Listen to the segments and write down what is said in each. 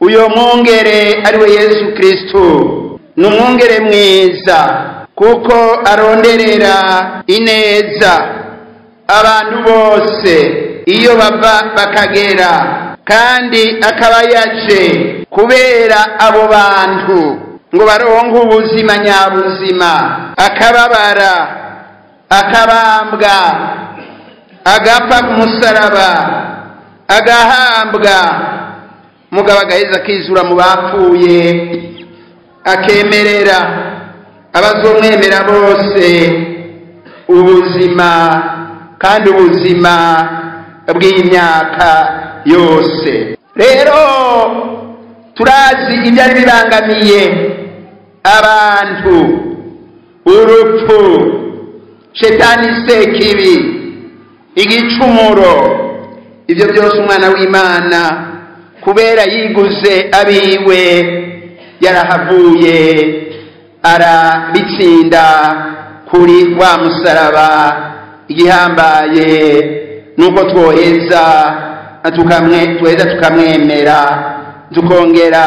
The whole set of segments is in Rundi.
uyo mwungere ari we yesu kristo ni umwungere mwiza kuko aronderera ineza abantu bose iyo bava bakagera kandi akaba yaje kubera abo bantu ngo baronke ubuzima nyabuzima akababara akabambwa agapfa ku musaraba agahambwa mugabo agaheza akizura mu bapfuye akemerera abazomwemera bose ubuzima kandi ubuzima bw'imyaka yose rero turazi ibyari bibangamiye abantu urupfu shetani sekibi igicumuro ibyo byose umwana w'imana kubera yiguze abiwe yarahavuye arabitsinda kuri wa musaraba igihambaye nuko twoheza tuheza tukamwemera tukongera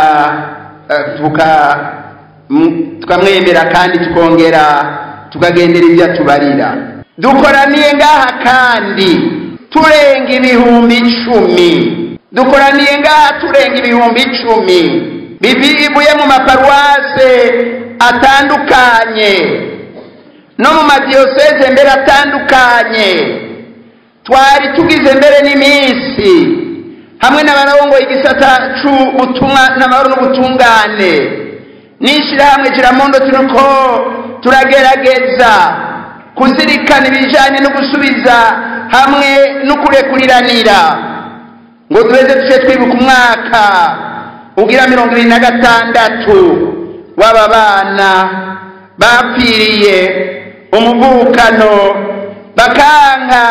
tukamwemera kandi tukongera tukagendera ibyo atubarira dukoraniye ngaha kandi turenga ibihumbi icumi dukoraniye ngaha turenga ibihumbi icumi bivuye mu maparuwase atandukanye no mu madiyoseze mbere atandukanye twari tugize mbere n'iminsi hamwe n'abarongoye igisata c'ubutumwa n'amahoro n'ubutungane n'ishirahamwe kiramundo turiko turagerageza kuzirikana ibijanye no gusubiza hamwe no kurekuriranira ngo duheze tuce twibuka umwaka ugira mirongo ibiri na gatandatu w'aba bana bapfiriye umuvukano bakanka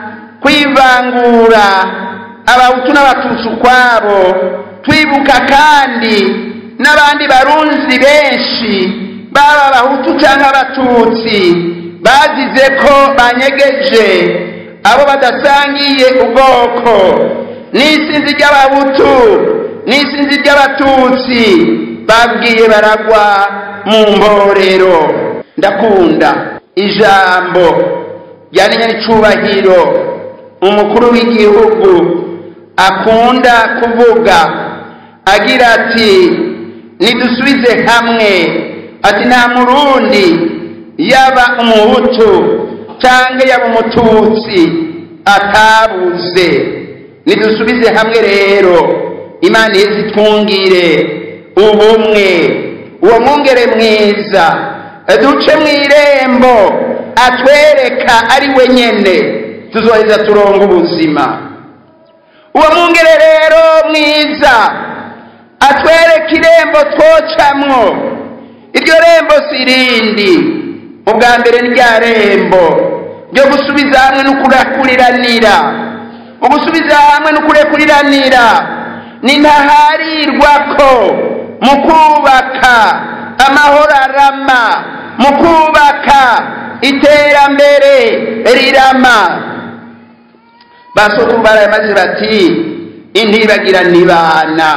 kwivangura abahutu n'abatutsi ukwabo twibuka kandi n'abandi barunzi benshi baba abahutu cyangwa abatutsi bazize ko banyegeje abo badasangiye ubwoko n'isinzi ry'abahutu n'isinzi ry'abatutsi babwiye baragwa mu mborero ndakunda ijambo ryaninya n'icubahiro umukuru w'igihugu akunda kuvuga agira ati nidusubize hamwe ati nta murundi yaba umuhutu cyangwa yaba umututsi atabuze nidusubize hamwe rero imana iheze itwungire ubumwe uwo mwungere mwiza duce mu irembo atwereka ari we nyene tuzoheza turonga ubuzima uwo mwungere rero mwiza atwereka irembo twocamwo iryo rembo si irindi ubwa mbere ni rya rembo ryo gusubiza hamwe no kurekuriranira ugusubiza hamwe no kurekuriranira ni ntaharirwa ko mu kubaka amahoro arama mu kubaka iterambere rirama basokuru barayamaze bati intibagira nibana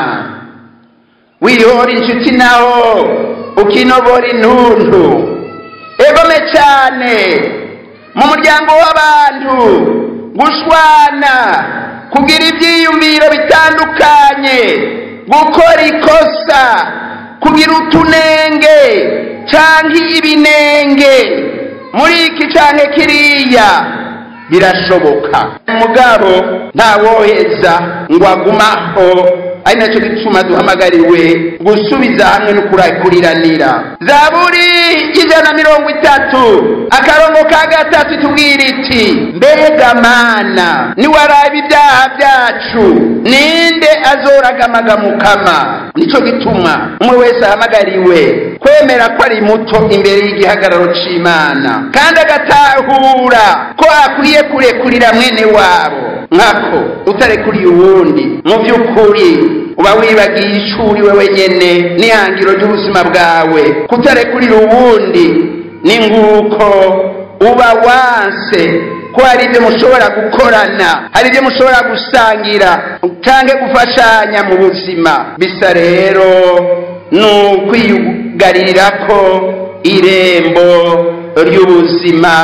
wihora inshuti naho ukinobora intuntu egome cyane mu muryango w'abantu gushwana kugira ibyiyumviro bitandukanye gukora ikosa kugira utunenge cyangwa ibinenge muri iki cyane kiriya birashoboka umugabo ntawoheza ngo agumaho ari nacyo gituma duhamagariwe gusubiza hamwe no kurakuriranira zaburi y'ijana mirongo itatu akarongo ka gatatu tubwira iti mbega mana niwaraba ibyaha byacu ninde azoragamaga mukama nicyo gituma umwe wese ahamagariwe kwemera ko ari muto imbere y'igihagararo c'imana kandi agatahura ko akwiye kurekurira mwene wabo nkako utarekuriye uwundi mu by'ukuri uba wibagiye ishuri we wenyene n'ihangiro ry'ubuzima bwawe kutarekurira uwundi ni nguko uba wanse ko hari ibyo mushobora gukorana hari ibyo mushobora gusangira cyangwa gufashanya mu buzima bisa rero ni ukwiyugarira ko irembo ry'ubuzima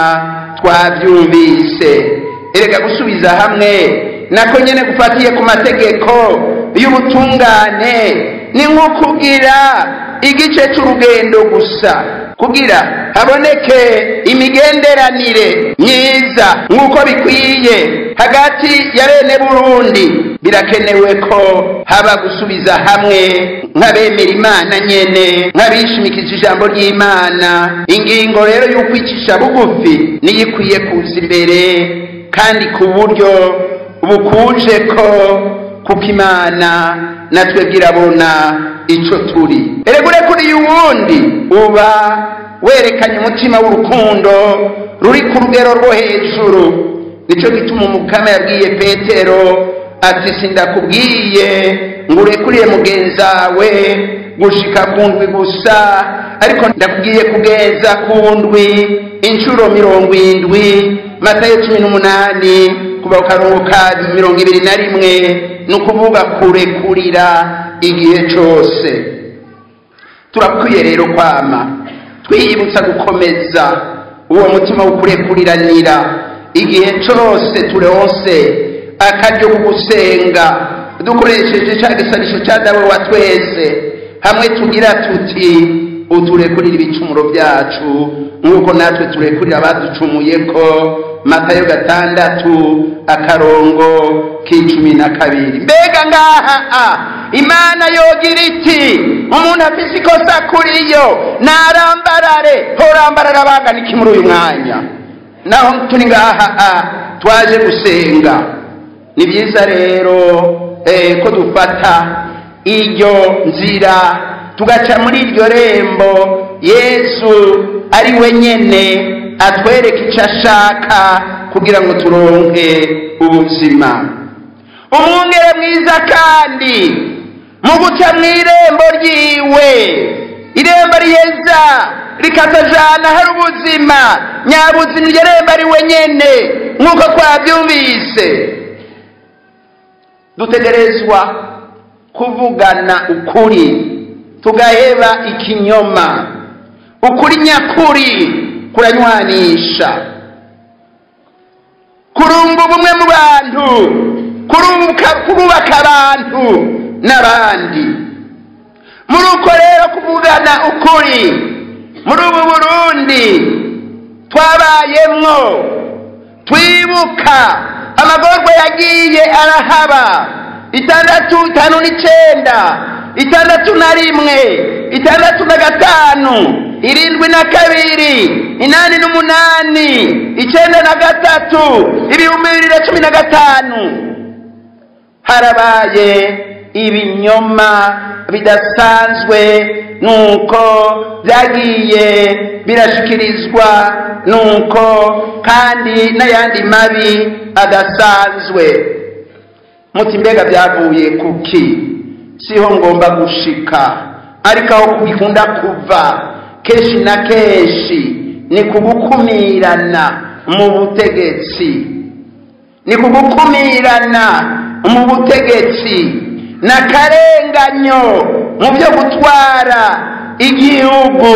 twabyumvise erega gusubiza hamwe nako nyine gufatiye ku mategeko y'ubutungane ni nko kugira igice cy'urugendo gusa kugira haboneke imigenderanire myiza nk'uko bikwiye hagati ya bene burundi birakenewe ko haba gusubiza hamwe nk'abemera imana nyene nk'abishimikije ijambo ry'imana ingingo rero y'ukwicisha bugufi niyo ikwiye kuza imbere kandi ku buryo bukuje ko kuko imana natwe bwirabona ico turi eregure kuri uwundi uba werekanye umutima w'urukundo ruri ku rugero rwo hejuru nico gituma umukama yabwiye petero ati sindakubwiye ngo urekuriye mugenzawe gushika ku ndwi gusa ariko ndakubwiye kugeza ku ndwi inshuro mirongo indwi matayo cumi n'umunani kuva ku karongo ka mirongo ibiri na rimwe ni ukuvuga kurekurira igihe cyose turakwiye rero kwama twiyibutsa gukomeza uwo mutima wo kurekuriranira igihe cyose turonse akaryo ko gusenga dukoresheje cya gisanisho cya dawe wa twese hamwe tugira tuti uturekurira ibicumuro byacu nk'uko natwe turekurira abaducumuye ko matayo gatandatu akarongo k'icumi na kabiri mbega ngaha a imana yogira iti umuntu afise ikosa kuri yo narambarare horambarara bangana iki muri uyu mwanya naho turi ngaha a twaje gusenga ni byiza rero eh, ko dufata iryo nzira tugaca muri iryo rembo yesu ari we nyene atwereka icyo ashaka kugira ngo turonke ubuzima umwungere mwiza kandi mu guca mu irembo ryiwe irembo riheza rikatajana hari ubuzima nyabuzima iryo rembo ari we nyene nk'uko twabyumvise dutegerezwa kuvugana ukuri tugaheba ikinyoma ukuri nyakuri kuranywanisha kurunga ubumwe mu bantu kurubaka abantu n'abandi muri uko rero kuvugana ukuri muri ubu burundi twabayemwo twibuka amagorwa yagiye arahaba itandatu itanu n'icenda itandatu na rimwe itandatu na gatanu irindwi na kabiri inani n'umunani icenda na gatatu ibihumbi bibiri na cumi na gatanu harabaye ibinyoma bidasanzwe nuko byagiye birashikirizwa nuko kandi n'ayandi mabi adasanzwe muti mbega byavuye kuki siho ngomba gushika ariko aho bikunda kuva kenshi na kenshi ni kugukumirana mu butegetsi ni kugukumirana mu butegetsi n'akarenganyo mu byo gutwara igihugu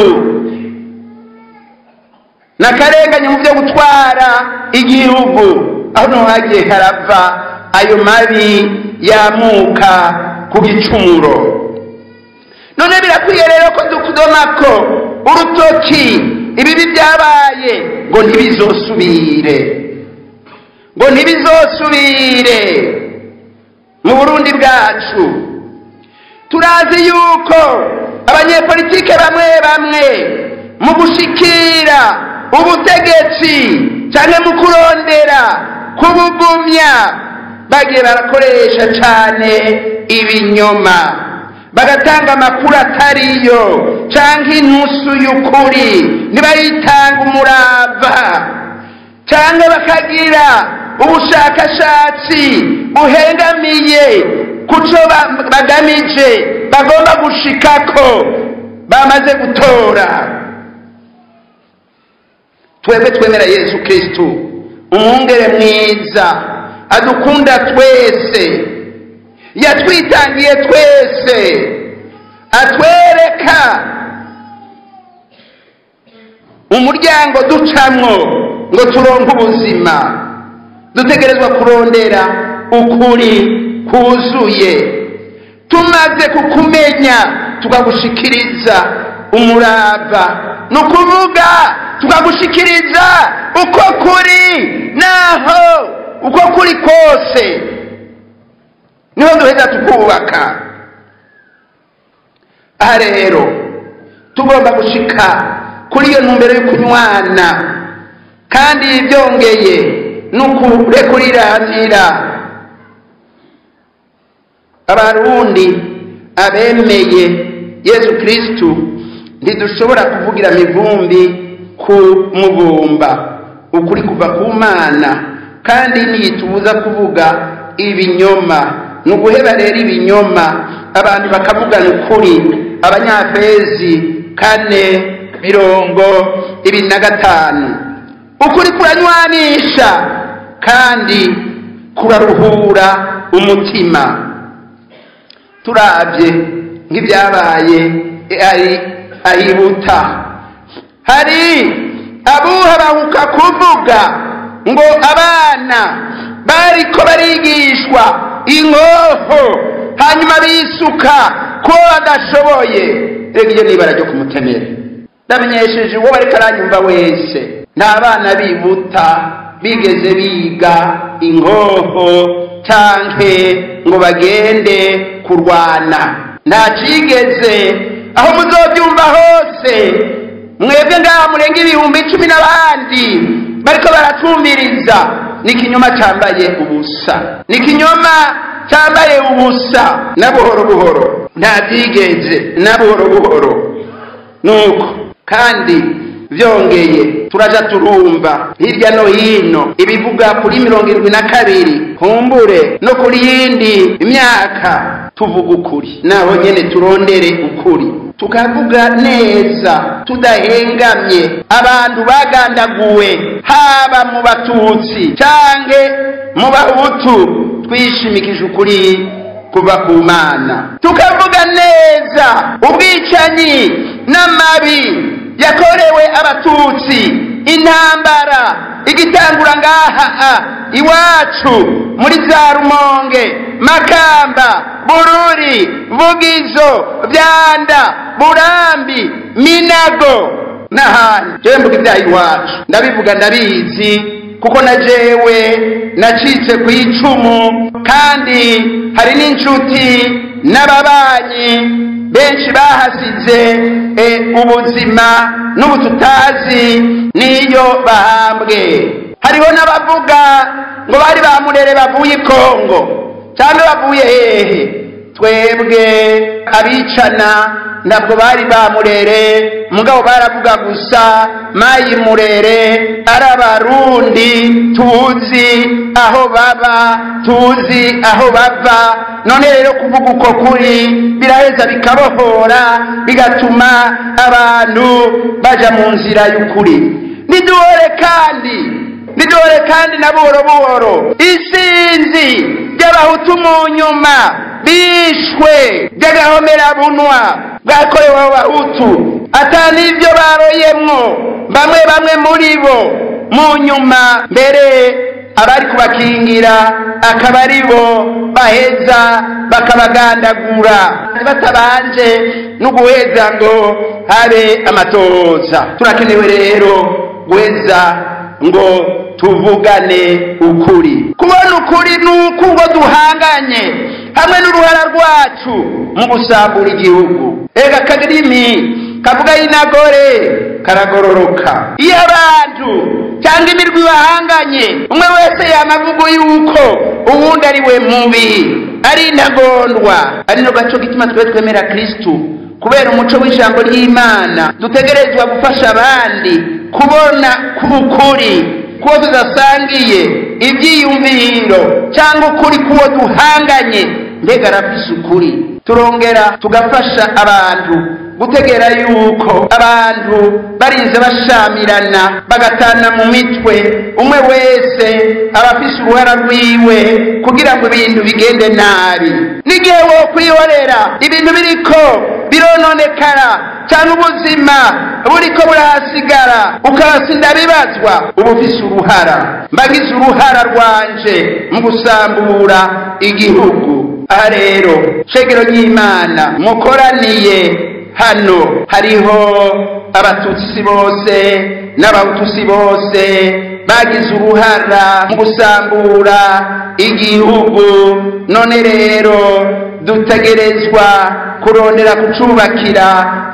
n'akarenganyo mu byo gutwara igihugu aho niho hagiye harava ayo mabi yamuka ku gicumuro none birakwiye rero ko dukudomako urutoki ibibi byabaye ngo ntibizosubire ngo ntibizosubire mu burundi bwacu turazi yuko abanyepolitike bamwe bamwe mu gushikira ubutegetsi cyangwa mu kurondera kubugumya bagiye barakoresha cyane ibinyoma bagatanga amakuru atariyo cyangwa inusu y'ukuri ntibayitanga umurava cyangwa bakagira ubushakashatsi buhengamiye ku cyo bagamije bagomba gushikako bamaze gutora twebwe twemera yesu kirisitu umwungere mwiza adukunda twese yatwitangiye twese atwereka umuryango ducamwo ngo turonke ubuzima dutegerezwa kurondera ukuri kuzuye tumaze kukumenya tukagushikiriza umurava ni ukuvuga tukagushikiriza uko kuri naho uko kuri kose niho duheza tukubaka aha rero tugomba gushika kuri iyo ntumbero yo kunywana kandi byongeye ni ukurekuriranira abarundi abemeye yesu kirisitu ntidushobora kuvugira mivumbi ku mubumba ukuri kuva ku mana kandi ntitubuza kuvuga ibinyoma ni uguheba rero ibinyoma abantu bakavugana ukuri abanyafezi kane mirongo ibiri na gatanu ukuri kuranywanisha kandi kuraruhura umutima turabye nk'ibyabaye ari ahibuta hari abuha bahuka kuvuga ngo abana bariko barigishwa inkoho hanyuma bisuka ko badashoboye rega iyo nibara ryo kumutemera ndamenyesheje uwo bariko aranyumva wese nta bana bibuta bigeze biga inkoho canke ngo bagende kurwana nta cigeze aho muzobyumva hose mwebwe ngaha murenga ibihumbi cumi n'abandi bariko baratwumviriza ni ikinyoma cyambaye ubusa ni ikinyoma cyambaye ubusa na buhoro buhoro nta byigeze na buhoro buhoro nuko kandi byongeye turaja turumva hirya no hino ibivuga kuri mirongo irindwi na kabiri humbure no kuri yindi imyaka tuvuga ukuri naho nyene turondere ukuri tukavuga neza tudahengamye abantu bagandaguwe haba mu batutsi canke mu bahutu twishimikije ukuri kuva ku mana tukavuga neza ubwicanyi n'amabi yakorewe abatutsi intambara igitangura ngaha iwacu muri za rumonge makamba bururi vugizo byanda burambi minago n'ahandi jewe mvuga ibyaha iwacu ndabivuga ndabizi kuko na jewe nacitse ku icumu kandi hari n'inshuti n'ababanyi benshi bahasize ubuzima n'ubu tutazi n'iyo bahambwe hariho n'abavuga ngo bari bamurere bavuye i kongo cyangwa bavuye hehe twebwe abicana ntabwo bari bamurere mugabo baravuga gusa mayi murere ari abarundi tuzi aho baba tuzi aho bava none rero kuvuga uko kuri biraheza bikabohora bigatuma abantu baja mu nzira y'ukuri niduhore kandi niduhore kandi na buhoro buhoro isinzi ry'abahutu mu nyuma bishwe by'agahomerabunwa bwakorewe abahutu atari ibyo baroyemwo bamwe bamwe muri bo mu nyuma mbere abari kubakingira akaba ari bo baheza bakabagandagura batabanje no guheza ngo habe amatoza turakenewe rero guheza ngo tuvugane ukuri kubona ukuri ni uko ngo duhanganye hamwe n'uruhara rwacu mu gusambura igihugu ega akarimi kavuga y'inagore karagororoka iyo abantu cyangwa imirwi bahanganye umwe wese yamavugo yuko uwundi ari we mubi ari intagondwa ari no gaco gituma twe twemera kristu kubera umuco w'ijambo ry'imana dutegerezwa gufasha abandi kubona k'ukuri kuwo tudasangiye ibyiyumviro cyangwa ukuri kuwo duhanganye mbega arafise ukuri turongera tugafasha abantu gutegera yuko abantu barinze bashamirana bagatana mu mitwe umwe wese aba afise uruhara rwiwe kugira ngo ibintu bigende nabi n'igihe wo kwihorera ibintu biriko birononekara cyangwa ubuzima buriko burahasigara ukahasinda bibazwa uba ufise uruhara mbagize uruhara rwanje mu gusambura igihugu aha rero shegero ry'imana mukoraniye hano hariho abatutsi bose n'abahutusi bose bagize uruhara mu gusambura igihugu none rero dutegerezwa kurondera kucubakira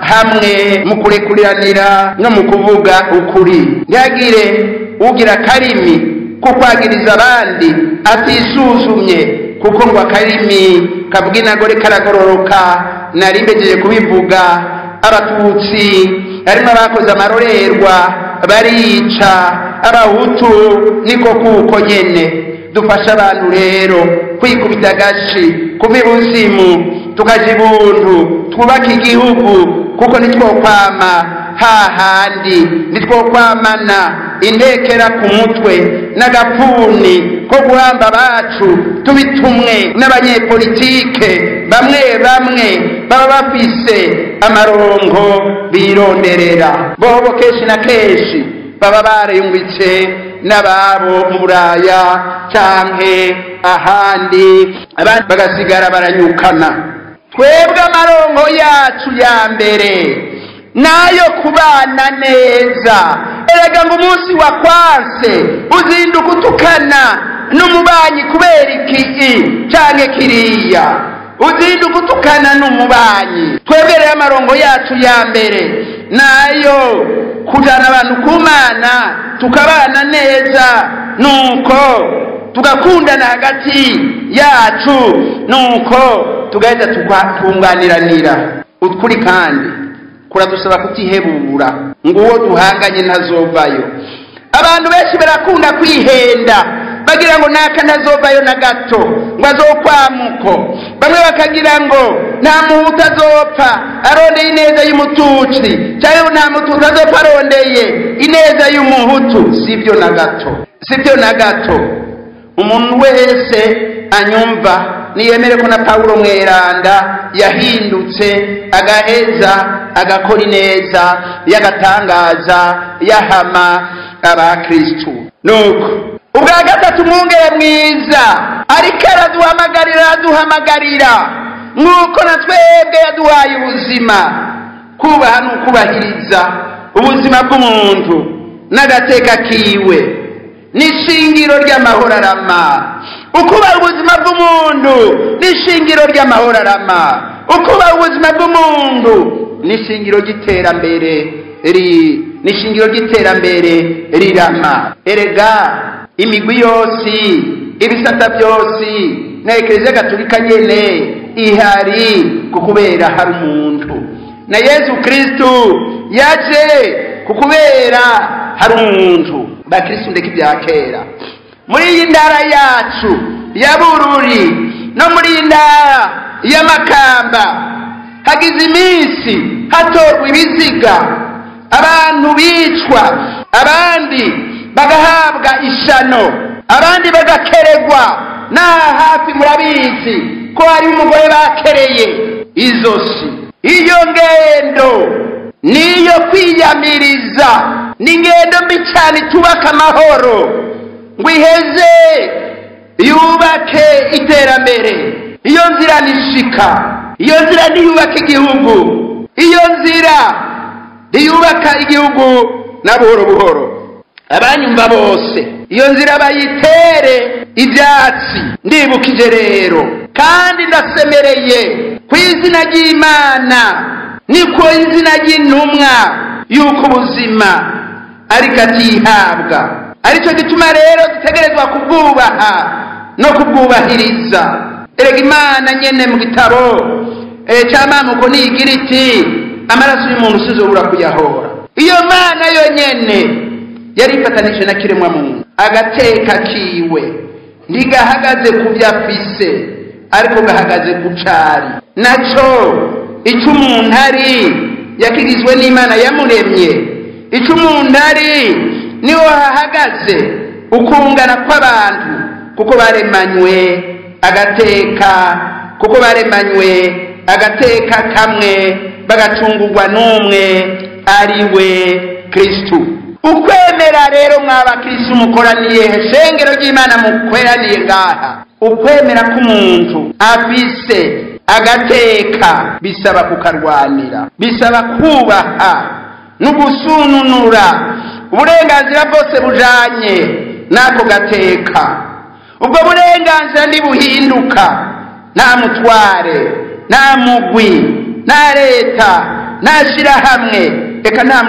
hamwe mu kurekuriranira no mu kuvuga ukuri ntihagire ugira akarimi ko kwagiriza abandi atisuzumye kuko ngo akarimi kavuga inagore karagororoka nari mbejeje kubivuga abatutsi harimo abakoze amarorerwa barica abahutu niko kuko nyene dufasha abantu rero kwikubita agashi kuva ibuzimu tukaja ibuntu twubake igihugu kuko nitwokwama hahandi nitwokwamana intekera ku mutwe n'agapfuni ko guhamba abacu tubitumwe n'abanyepolitike bamwe bamwe baba bafise amarongo bironderera bobo kenshi na kenshi baba bariyumvitse n'ababo mu buraya canke ahandi abandi bagasigara baranyukana twebwe amarongo yacu ya mbere nayo kubana neza erega ngo umunsi wa kwanse uzinduka utukana n'umubanyi kubera iki canke kiriya uzinduka utukana n'umubanyi twebwe rero amarongo yacu ya mbere nayo kujana abantu kumana tukabana neza nuko tugakundana hagati yacu nuko tugahita tukunganiranira ukuri kandi kuradusaba kutihebura ngo uwo duhanganye ntazovayo abantu benshi barakunda kwihenda bagira ngo naka ntazovayo na gato ngo azokwamuko bamwe bakagira ngo nta muhutu azopfa arondeye ineza y'umututsi cyangwa nta mututsi azopfa arondeye ineza y'umuhutu sibyo na gato sibyo na gato umuntu wese anyumva niyemere ko na pawulo mweranda yahindutse agaheza agakora ineza y'agatangaza yahama abakristu nuko ubwa gatatu umwungere mwiza ariko araduhamagarira araduhamagarira nk'uko na twebwe yaduhaye ubuzima kubaha ni ukubahiriza ubuzima bw'umuntu n'agateka kiwe n'ishingiro ry'amahoro arama ukubaha ubuzima bw'umuntu n'ishingiro ry'amahoro arama ukubaha ubuzima bw'umuntu n'ishingiro ry'iterambere n'ishingiro ry'iterambere rirama erega imigwi yose ibisata byose na ekereziya gatolika nyene ihari kukubera hari umuntu na yesu kristu yaje kukubera hari umuntu bakristu ndeka ibya kera muri iyi ndara yacu ya bururi no muri iyi ndara y'amakamba hagize iminsi hatorwa ibiziga abantu bicwa abandi bagahabwa ishano abandi bagakeregwa n'aha hafi murabizi ko hari umugore bakereye izosi iyo ngendo niyo kwiyamiriza ni ingendo mbi cyane itubaka amahoro ngo iheze yubake iterambere iyo nzira nishika iyo nzira ntiyubaka igihugu iyo nzira ntiyubaka igihugu na buhoro buhoro abanyumva bose iyo nzira bayitere ibyatsi ndibukije rero kandi ndasemereye ku izina ry'imana ni ku izina ry'intumwa y'uko ubuzima ariko atihabwa aricyo gituma rero dutegerezwa kubwubaha no kubwubahiriza erega imana nyene mu gitabo cy'amamuko niyigira iti amaraso y'umuntu usizobura kuyahora iyo mana yo nyene yari ifatanije na kiremwa muntu agateka kiwe ntigahagaze ku byo afise ariko gahagaze ku cari naco icyo umuntu ari yakigizwe n'imana yamuremye icyo umuntu ari niho hahagaze ukungana kw'abantu kuko baremanywe agateka kuko baremanywe agateka kamwe bagacungurwa n'umwe ari we kirisitu ukwemera rero mw'abakirisitu mukoraniye shengero ry'imana mukoraniye ngaha ukwemera k'umuntu afise agateka bisaba kukarwanira bisaba kubaha no gusununura uburenganzira bwose bujanye n'ako gateka ubwo burenganzira ntibuhinduka nta mutware nta mugwi nta leta nta shyirahamwe reka nta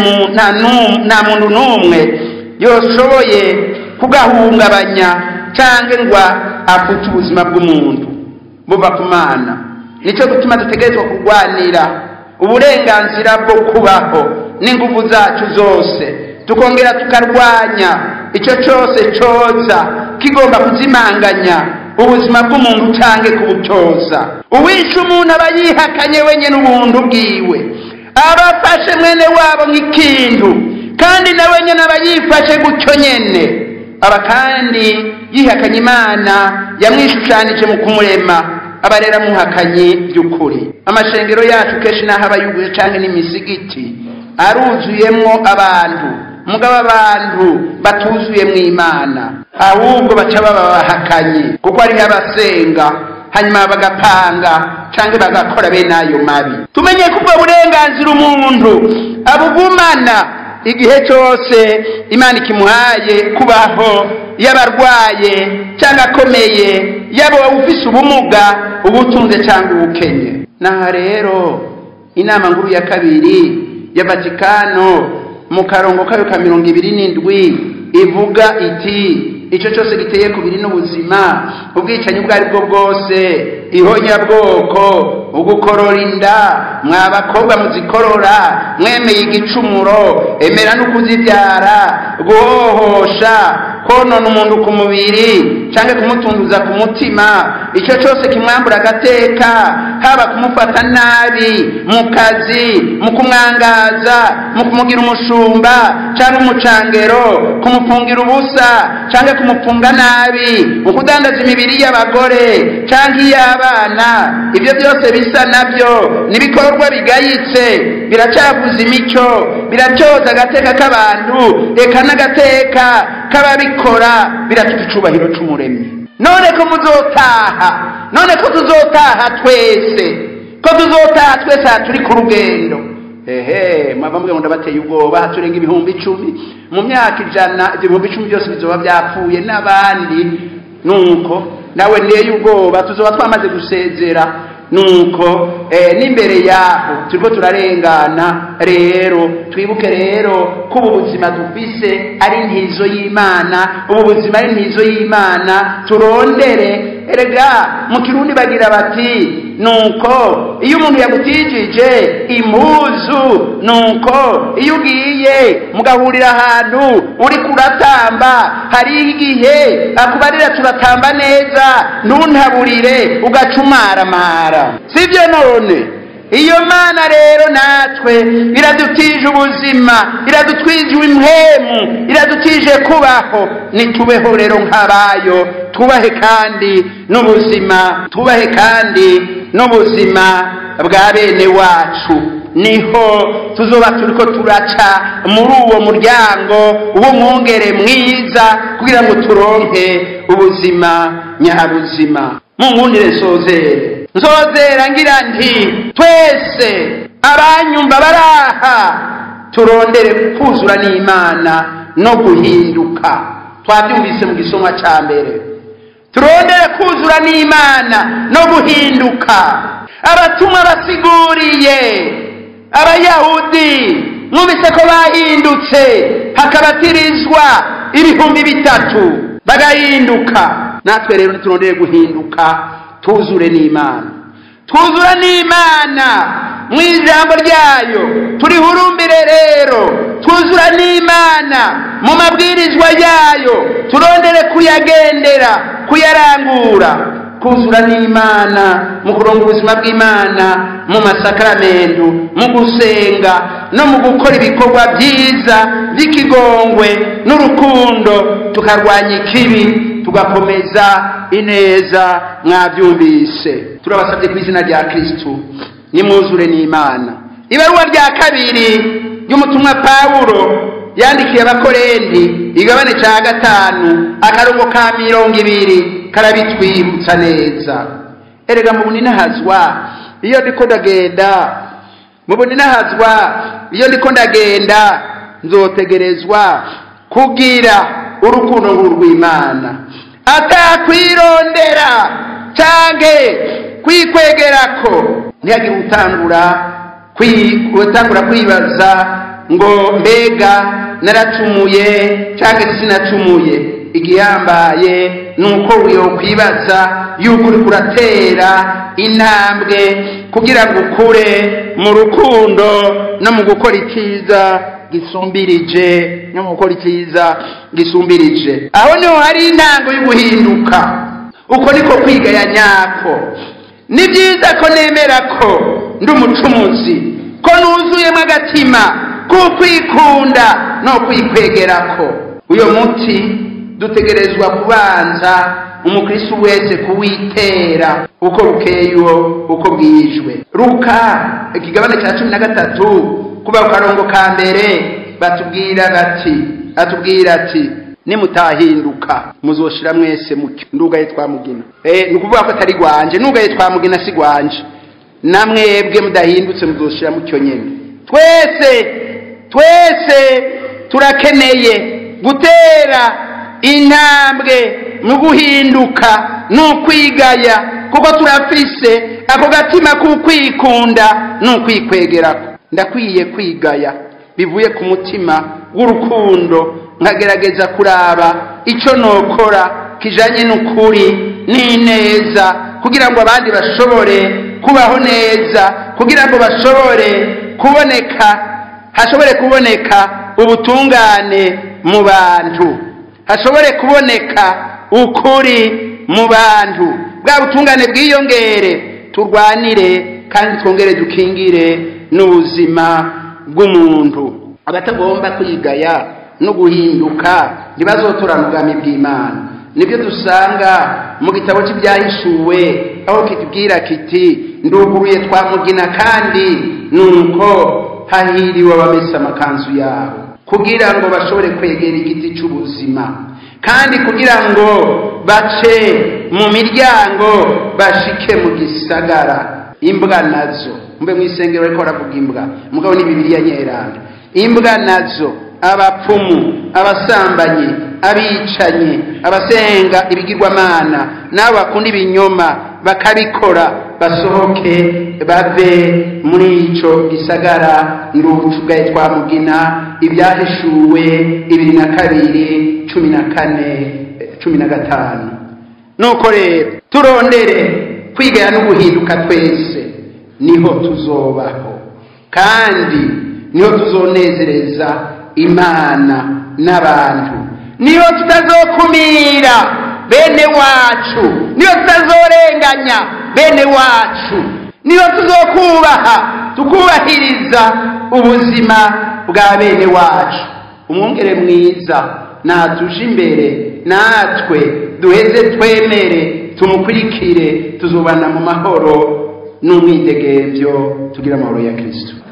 muntu n'umwe yoshoboye kugahungabanya cyangwa ngo afute ubuzima bw'umuntu buva ku mana nicyo gutuma dutegerezwa kurwanira uburenganzira bwo kubaho n'ingufu zacu zose tukongera tukarwanya icyo cyose cyoza kigomba kuzimanganya ubuzima bw'umuntu cyangwa kubutoza uwishe umuntu aba yihakanye wenyine ubuntu bwiwe aba afashe mwene wabo nk'ikintu kandi nawe nyine aba yifashe gutyo nyine aba kandi yihakanye imana yamwishushanije mu kumurema aba rero amuhakanye by'ukuri amashengero yacu kenshi n'aho aba yuguye cyangwa n'imisigiti aruzuyemo abantu mugabo abantu batuzuye mu imana ahubwo baca baba bahakanye kuko hariho abasenga hanyuma bagapanga cyangwa bagakora bene ayo mabi tumenye ko ubwo burenganzira umuntu abugumana igihe cyose imana ikimuhaye kubaho yaba arwaye cyangwa akomeye yaba ufise ubumuga ubutunze cyangwa ubukenye naha rero inama nkuru ya kabiri ya vatikano mu karongo kayo ka mirongo ibiri n'indwi ivuga iti icyo cyose giteye ku biri n'ubuzima ubwicanyi ubwo ari bwo bwose ihonyabwoko ugukorora inda mwa bakobwa muzikorora mwemeye igicumuro emera no kuzibyara guhohosha konona umuntu ku mubiri cyangwa kumutunduza ku mutima icyo cyose kimwambura agateka haba kumufata nabi mu kazi mu kumwangaza mu kumugira umushumba cyangwa umucangero kumufungira ubusa cyangwa kumufunga nabi mu kudandaza imibiri y'abagore cyangwa iy'abana ibyo byose bisa nabyo n'ibikorwa bigayitse biracavuza imico biracyoza agateka k'abantu reka n'agateka k'ababikora biratuka icubahiro c'umuremyi none ko muzotaha none ko tuzotaha twese ko tuzotaha twese aha turi ku rugendo ehe mwava mubwira ngo ndabateye ubwoba turenga ibihumbi icumi mu myaka ijana ibihumbi icumi byose bizoba byapfuye n'abandi nuko nawe nteye ubwoba tuzoba twamaze gusezera nuko n'imbere yaho turiko turarengana rero twibuke rero ko ubu buzima dufise ari intizo y'imana ubu buzima ari intizo y'imana turondere erega mu kirundi bagira bati nuko iyo umuntu yagutijije impuzu nuko iyo ugiye mugahurira ahantu uri kuratamba hari igihe akubarira turatamba neza ntuntaburire ugacumaramara sibyo none iyo mana rero natwe iradutije ubuzima iradutwije impwemu iradutije kubaho nitubeho rero nk'abayo tubahe kandi n'ubuzima tubahe kandi n'ubuzima bwa bene wacu niho tuzoba turiko turaca muri uwo muryango w'umwungere mwiza kugira ngo turonke ubuzima nyabuzima munkundire nsozere nzozera ngira nti twese abanyumva baraha turondere kuzura n'imana no guhinduka twabyumvise mu gisomwa cya mbere turondere kuzura n'imana no guhinduka abatumwa basiguriye abayahudi mwumvise ko bahindutse hakabatirizwa ibihumbi bitatu bagahinduka natwe rero turondere guhinduka tuzure n'imana twuzura n'imana mu ijambo ryayo turihurumbire rero twuzura n'imana mu mabwirizwa yayo turondere kuyagendera kuyarangura kuzura n'imana mu kuronga ubuzima bw'imana mu masakaramentu mu gusenga no mu gukora ibikorwa byiza by'ikigongwe n'urukundo tukarwanya ikibi tugakomeza ineza mwabyumvise turabasabye ku izina rya kirisitu nimwuzure n'imana ibaruwa rya kabiri ry'umutumwa pawulo yandikiye abakorendi igabane cya gatanu akarongo ka mirongo ibiri karabitwibutsa neza erega mu buninahazwa iyo ndiko ndagenda mu buninahazwa iyo ndiko ndagenda nzotegerezwa kugira urukundo nk'urw'imana atakwirondera canke kwikwegerako ntihagire utangura utangura kwibaza ngo mbega naracumuye cyangwa sinacumuye igihambaye ni uko kwibaza yuko uri kuratera intambwe kugira ngo ukure mu rukundo no mu gukora icyiza gisumbirije no mu gukora icyiza gisumbirije aho niho hari intango yo guhinduka uko niko kwiga ya nyako ni byiza ko nemera ko ndi umucumuzi ko nuzuyemo agatima kukwikunda no kwikwegerako uyo muti dutegerezwa kubanza umukristo wese kuwitera uko bukeye uko bwijwe ruka ikigabane cya cumi na gatatu kuba ku karongo ka mbere batubwira bati atubwira ati nimutahinduka muzoshira mwese mucyo ndugaye twamugina eh ni ukuvuga ko atari gwanje ndugaye twamugina si gwanje namwebwe mudahindutse muzoshira mucyo nyene twese twese turakeneye gutera intambwe mu guhinduka n'ukwigaya kuko turafise ako gatima k'ukwikunda n'ukwikwegerako ndakwiye kwigaya bivuye ku mutima w'urukundo nkagerageza kuraba icyo nokora kijanye n'ukuri n'ineza kugira ngo abandi bashobore kubaho neza kugira ngo bashobore kuboneka hashobore kuboneka ubutungane mu bantu hashobore kuboneka ukuri mu bantu bwa butungane bwiyongere turwanire kandi twongere dukingire n'ubuzima bw'umuntu abatagomba kwigaya no guhinduka ntibazotorana ubwami bw'imana nibyo dusanga mu gitabo cy'ibyahishuwe aho kitubwira kiti nduguruye twamugina kandi nuko hahiriwe abamesa amakanzu yabo kugira ngo bashobore kwegera igiti cy'ubuzima kandi kugira ngo bace mu miryango bashike mu gisagara imbwa nazo mbe mu isengero ariko baravuga imbwa mugabo ni bibiriya nyeranda imbwa nazo abapfumu abasambanyi abicanyi abasenga ibigirwamana n'abo bakunda ibinyoma bakabikora basohoke bave muri icyo gisagara nducugaye twamugina ibyahishuwe ibiri na kabiri cumi na kane cumi na gatanu nuko rero turondere kwigaya no guhinduka twese niho tuzobaho kandi niho tuzonezereza imana n'abantu niho tutazokumira bene wacu niho tutazorenganya bene wacu niho tuzokubaha tukubahiriza ubuzima bwa bene wacu umwungere mwiza natuje imbere natwe duheze twemere tumukurikire tuzubana mu mahoro n'umwidegemvyo tugira amahoro ya kristo